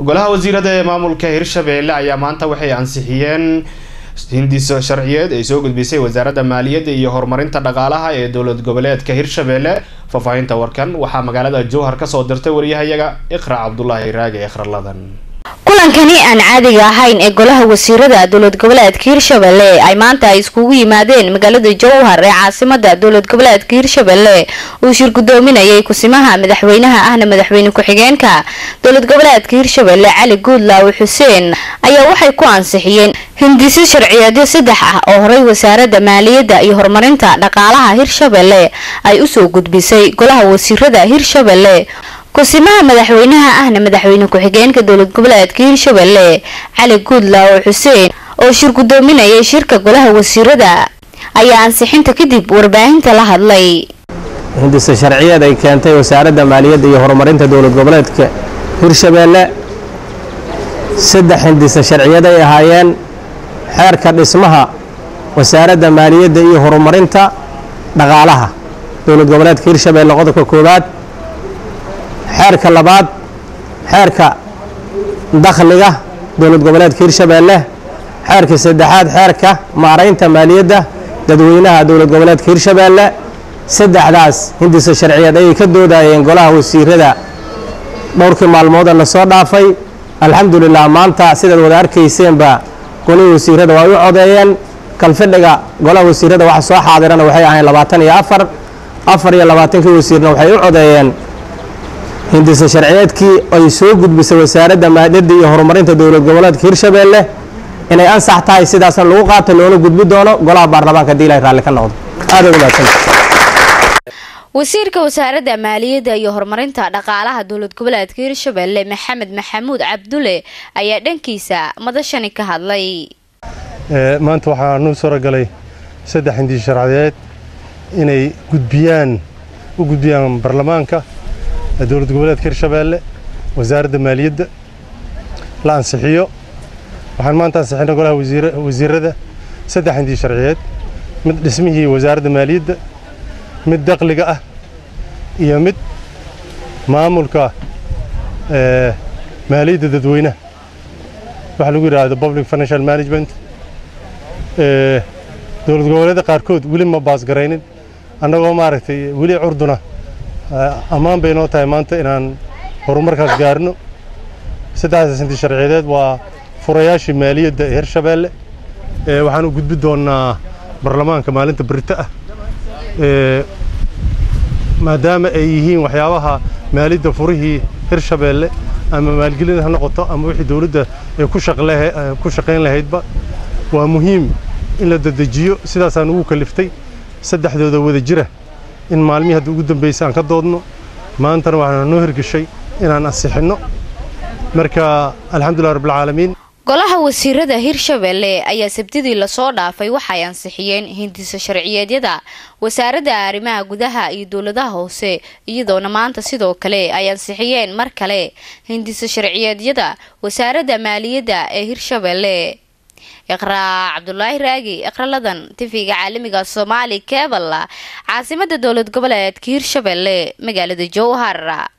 golaha wasiirada ee maamulka hirshabeelle ayaa maanta waxay ansixiyeen hindiso sharciyeed ay soo gudbisay wasaaradda maaliyadda iyo horumarinta dhaqaalaha ee dowlad goboleedka hirshabeelle faahfaahinta warkan waxaa magaalada jowhar kasoo dirtay waryahayaga iqra cabdulaahi raage ikraladan kulankani aan caadiga ahayn ee golaha wasiirada dowlad goboleedka hirshabelle ay maanta ay iskugu yimaadeen magaalada jowhar ee caasimada dowlad goboleedka hirshabelle uu shir gudoominayay kusimaha madaxweynaha ahna madaxweyne ku-xigeenka dowlad goboleedka hirshabelle cali guudlaaw xuseen ayaa waxay ku ansixiyeen hindisyo sharciyeedyo saddex ah oo horey wasaaradda maaliyadda iyo horumarinta dhaqaalaha hirshabelle ay usoo gudbisay golaha wasiirada hirshabelle kusimaha madaxweynaha ahna madaxweyne ku-xigeenka dowlad goboleedka hirshabelle cali guudlaaw xuseen oo shir gudoominayay shirka golaha wasiirada ayaa ansixinta kadib warbaahinta la hadlay hindise sharciyeed ay keentay wasaaradda maaliyadda iyo horumarinta dowlad goboleedka hirshabelle saddex hindise sharciyeed ay ahaayeen xeerka dhismaha wasaaradda maaliyadda iyo horumarinta dhaqaalaha dowlad goboleedka hirshabelle qodobka koowaad xeerka labaad xeerka dakhliga dowlad goboleedka hirshabelle xeerka saddexaad xeerka maaraynta maaliyadda dadweynaha dowlad goboleedka hirshabelle saddexdaas hindisa sharciyeed ayay ka doodayeen golaha wasiirada dhowrkii maalmooda la soo dhaafay alxamdulilah maanta sidaad wada arkayseenba golihii wasiirada waa u codeeyeen kalfidhiga golaha wasiirada waxa soo xaadirana waxay ahayn labaatan iyo afar afar iyo labaatankii wasiirna waxay u codeeyeen hindise sharciyeedkii ay soo gudbisay wasaaradda maaliyadda iyo horumarinta dowlad goboleedka hirshabelle inay ansax tahay sidaasna lagu qaato loona gudbi doono golaha baarlamaanka hadii ilahay raalli ka noqdo aad ugu mahadsan wasiirka wasaaradda maaliyadda iyo horumarinta dhaqaalaha dowlad goboleedka hirshabelle maxamed maxamuud cabdulle ayaa dhankiisa madashani ka hadlay maanta waxaa nuu suuragalay saddex hindis sharciyeed inay gudbiyaan u gudbiyaan baarlamaanka dowlad goboleedka hirshabelle wasaaradda maaliyadda la ansixiyo waxaan maanta ansixinay golaha wasiirada saddex hindii sharciyeed mid dhismihii wasaaradda maaliyadda mid dakhliga ah iyo mid maamulka maaliyadda dadweynaha waxaa lagu yidhaahdo public financial management dowlad goboleedda qaarkood weli ma baasgaraynin annagoo maaragtay weli curduna ammaan bay noo tahay maanta inaan horumarkaas gaarno saddexdaas inti sharciyeed waa furayaashii maaliyadda ee hirshabelle waxaan u gudbi doonnaa baarlamaanka maalinta berito ah maadaama ay yihiin waxyaabaha maaliyadda furihii hirshabelle ama maalgelin ha noqoto ama wixii dowladda ay ku shaqayn lahaydba waa muhiim in la dadejiyo sidaasaan ugu kaliftay saddexdooda wada jira in maalmihii hadda ugu dambaysa aan ka doodno maantana waxaana noo hirgeshay inaan ansixinno marka alxamdulilah rabbilcaalamiin golaha wasiirada hirshabelle ayaa sabtidii lasoo dhaafay waxay ansixiyeen hindisa sharciyeedyada wasaaradda arrimaha gudaha iyo dowladaha hoose iyadoona maanta sidoo kale ay ansixiyeen mar kale hindisa sharciyeedyada wasaaradda maaliyadda ee hirshabelle iqraa cabdulaahi raagi iqraladan tifiga caalamiga soomaali kebal caasimada dowlad goboleedka hirshabelle magaalada jowhar